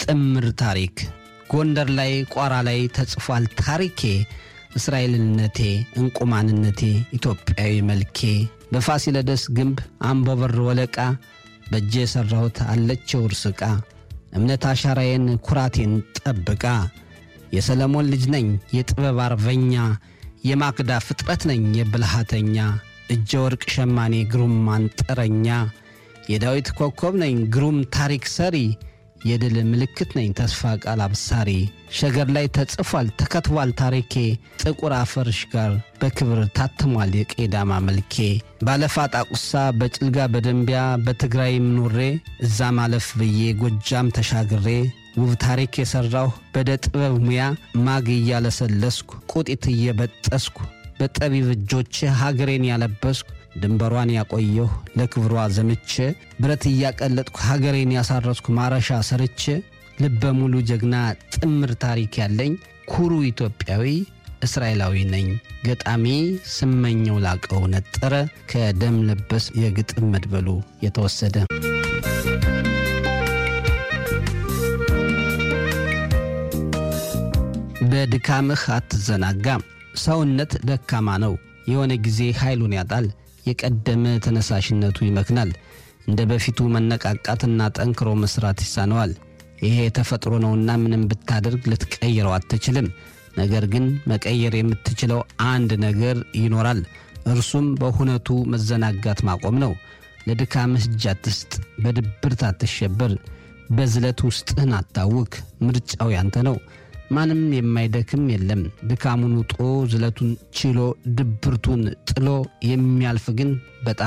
ጥምር ታሪክ ጎንደር ላይ ቋራ ላይ ተጽፏል ታሪኬ እስራኤልነቴ እንቁማንነቴ ኢትዮጵያዊ መልኬ በፋሲለደስ ግንብ አምቦበር ወለቃ በእጄ የሠራሁት አለችው እርስ ዕቃ እምነት አሻራዬን ኩራቴን ጠብቃ የሰለሞን ልጅ ነኝ የጥበብ አርበኛ የማክዳ ፍጥረት ነኝ የብልሃተኛ እጀ ወርቅ ሸማኔ ግሩም አንጥረኛ የዳዊት ኮከብ ነኝ ግሩም ታሪክ ሰሪ የድል ምልክት ነኝ ተስፋ ቃል አብሳሪ ሸገር ላይ ተጽፏል ተከትቧል ታሪኬ ጥቁር አፈርሽ ጋር በክብር ታትሟል የቄዳማ መልኬ ባለፋ ጣቁሳ በጭልጋ በደንቢያ በትግራይም ኖሬ እዛ ማለፍ ብዬ ጎጃም ተሻግሬ ውብ ታሪክ የሠራሁ በደ ጥበብ ሙያ ማግ እያለሰለስኩ ቁጢት እየበጠስኩ በጠቢብ እጆቼ ሀገሬን ያለበስኩ ድንበሯን ያቆየሁ ለክብሯ ዘምቼ ብረት እያቀለጥኩ ሀገሬን ያሳረስኩ ማረሻ ሰርቼ ልበ ሙሉ ጀግና ጥምር ታሪክ ያለኝ ኩሩ ኢትዮጵያዊ እስራኤላዊ ነኝ። ገጣሚ ስመኘው ላቀው ነጠረ ከደም ለበስ የግጥም መድበሉ የተወሰደ በድካምህ አትዘናጋም። ሰውነት ደካማ ነው። የሆነ ጊዜ ኃይሉን ያጣል። የቀደመ ተነሳሽነቱ ይመክናል። እንደ በፊቱ መነቃቃትና ጠንክሮ መስራት ይሳነዋል። ይሄ የተፈጥሮ ነውና ምንም ብታደርግ ልትቀይረው አትችልም። ነገር ግን መቀየር የምትችለው አንድ ነገር ይኖራል። እርሱም በሁነቱ መዘናጋት ማቆም ነው። ለድካምህ እጅ አትስጥ። በድብርት አትሸበር። በዝለት ውስጥህን አታውክ። ምርጫው ያንተ ነው። ማንም የማይደክም የለም። ድካሙን ውጦ ዝለቱን ችሎ ድብርቱን ጥሎ የሚያልፍ ግን በጣም